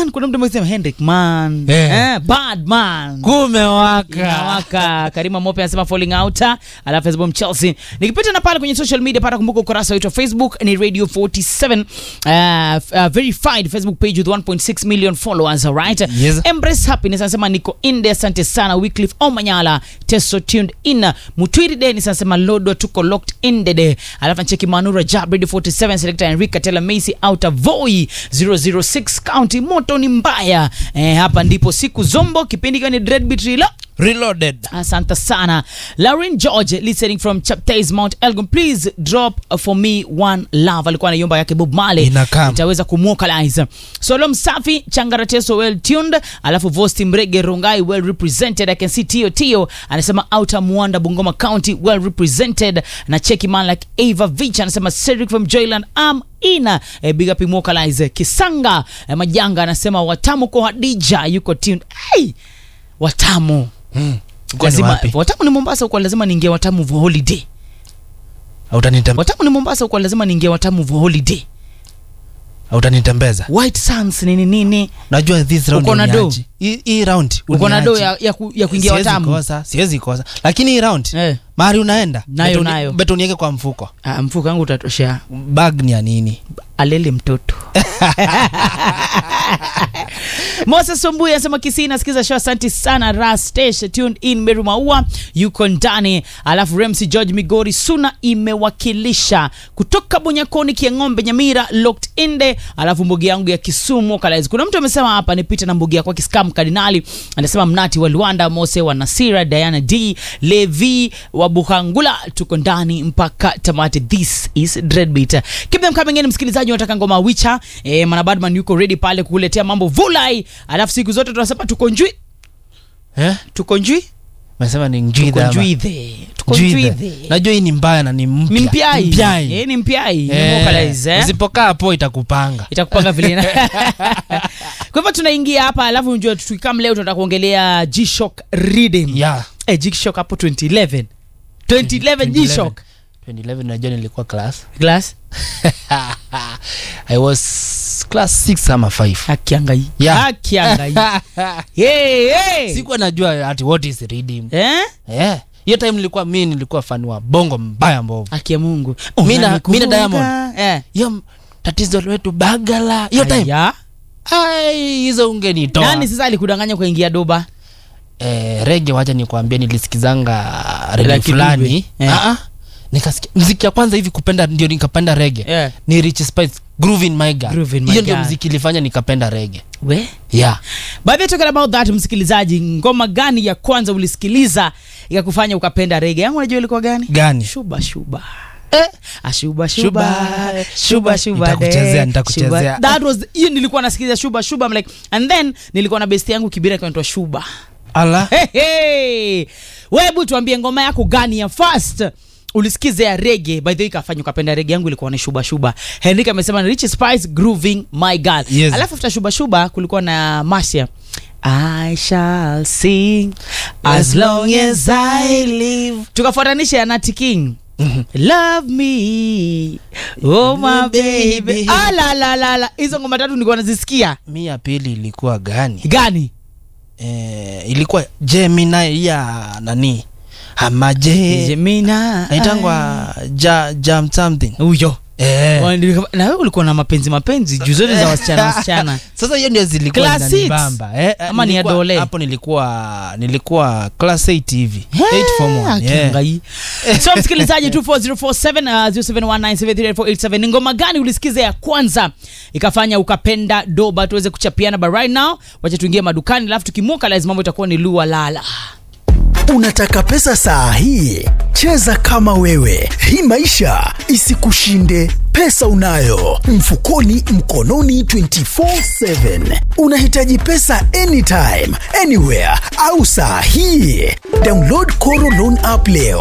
man kuna mtu amesema hendrik man Eh. eh, bad man kumewaka inawaka karima mope anasema falling out alafu facebook chelsea nikipita na pale kwenye social media pata kumbuka ukurasa wetu wa facebook ni radio 47 uh, uh, verified facebook page with 1.6 million followers alright Yes. embrace happiness anasema niko inde asante sana wycliffe omanyala teso tuned in mutwiri denis anasema lodo tuko locked in dede alafu ncheki manura jab radio 47 selector enrica tela macy outer voi 006 county moto ni mbaya eh, hapa ndipo siku zombo kipindi ikiwa ni dreadbeat rilo reloaded asante sana lauren george listening from chaptais mount elgon please drop uh, for me one love alikuwa anaiomba yake bob male Inakam. itaweza kumwokalize solo msafi changarateso well tuned alafu vosti mrege rongai well represented i can see tio tio anasema outer muanda bungoma county well represented na cheki man like ava vich anasema cedric from joyland am ina eh, big up immortalize kisanga eh, majanga anasema watamu kwa hadija yuko tuned hey! watamu mm. Uko ni lazima wapi? watamu ni mombasa huko lazima niingie watamu for holiday Hautanitem- watamu ni mombasa huko lazima niingie watamu for holiday hautanitembeza white sands nini nini najua this round Uko na do? uniachi. Hii- hii round uko na do uniachi. ya, ya, ku, ya kuingia Siwezi watamu kosa siwezi kosa lakini hii round eh, mahali unaenda Nayo, beto uni- nayo. beto unieke kwa mfuko ah, mfuko wangu utatoshea bag ni ya nini alele mtoto moses sombui anasema kisii nasikiza show asanti sana rastesh tuned in meru maua yuko ndani alafu remsi george migori suna imewakilisha kutoka bonyakoni kiang'ombe nyamira locked inde alafu mbugi yangu ya kisumu kalaizi kuna mtu amesema hapa nipite na mbugi yako kiskam kardinali anasema mnati wa luanda mose wa nasira diana d levi wa buhangula tuko ndani mpaka tamati this is dreadbeat keep them coming in msikilizaji unataka ngoma wicha e, manabadman yuko ready pale kukuletea mambo vulai alafu siku zote tunasema tuko njui eh? tuko njui mesema ni tuko njwidha ama? njuithe tuko Njwidhe. njuithe najua hii ni mbaya na ni mpya ni mpiai Mpiai. Eh, ni mpiai Eh, Ni vocalize, eh? usipokaa hapo itakupanga itakupanga vile ina- kwa hivyo tunaingia hapa alafu njua tukikam leo tunataka kuongelea gshock reading yeah. eh, gshock hapo 2011 2011 gshock 2011 najua nilikuwa class glass i was class 6 ama 5 akiangai Yeah. akiangai hey, hey. sikuwa najua ati what is reading eh? yeah. hiyo time nilikuwa mi nilikuwa fani wa bongo mbaya mbovu haki ya mungu Mina- Unanikumbuka? mina Diamond. eh. hiyo m- tatizo letu bagala hiyo time Aya. ai hizo ungenitoa nani sasa alikudanganya kuingia doba eh, rege wacha nikwambia nilisikizanga La rege Kidube. fulani Eh. Ah, ah. nikasikia mziki ya kwanza hivi kupenda ndio nikapenda rege yeah. ni rich spice groove in my girl Groove in My hiyo ndio Girl. mziki ilifanya nikapenda rege we yeah by the way, talking about that msikilizaji ngoma gani ya kwanza ulisikiliza ikakufanya ukapenda rege yangu unajua ilikuwa gani gani shuba shuba eh. ashuba Shuba, shuba shuba shuba Nitakuchezea, de, nitakuchezea. shuba. that was hiyo nilikuwa nasikiliza shuba shuba I'm like and then nilikuwa na besti yangu kibira kanaitwa shuba ala hey, hey. webu tuambie ngoma yako gani ya first ulisikiza ya rege by the way ikafanya ukapenda rege yangu ilikuwa ni shuba shuba henrik amesema ni rich spice grooving my girl Yes. alafu after shuba shuba kulikuwa na masia I shall sing as long as I live. Tukafuatanisha ya Nati King. Love me, oh my baby. Ah, la, la, la, la. Hizo ngoma tatu nilikuwa nazisikia. mi ya pili ilikuwa gani Gani? eh, ilikuwa jemina ya nani ama je Jemina. naitangwa ja, jam something Huyo. eh. na wewe ulikuwa na mapenzi mapenzi juu zote za wasichana wasichana sasa hiyo ndio zilikuwa Class six? zinanibamba eh, eh, Ama ni nilikuwa- adole? hapo nilikuwa nilikuwa class 8 hivi 8 form one, yeah. Kiangai. so msikilizaji 24047 uh, 0719738487 ni ngoma gani ulisikiza ya kwanza ikafanya ukapenda doba tuweze kuchapiana but right now wacha tuingie madukani alafu tukimuka lazima mambo itakuwa ni lua lala Unataka pesa saa hii? Cheza kama wewe, hii maisha isikushinde. Pesa unayo mfukoni, mkononi, 24/7. Unahitaji pesa anytime, anywhere au saa hii? Download Koro Loan app leo.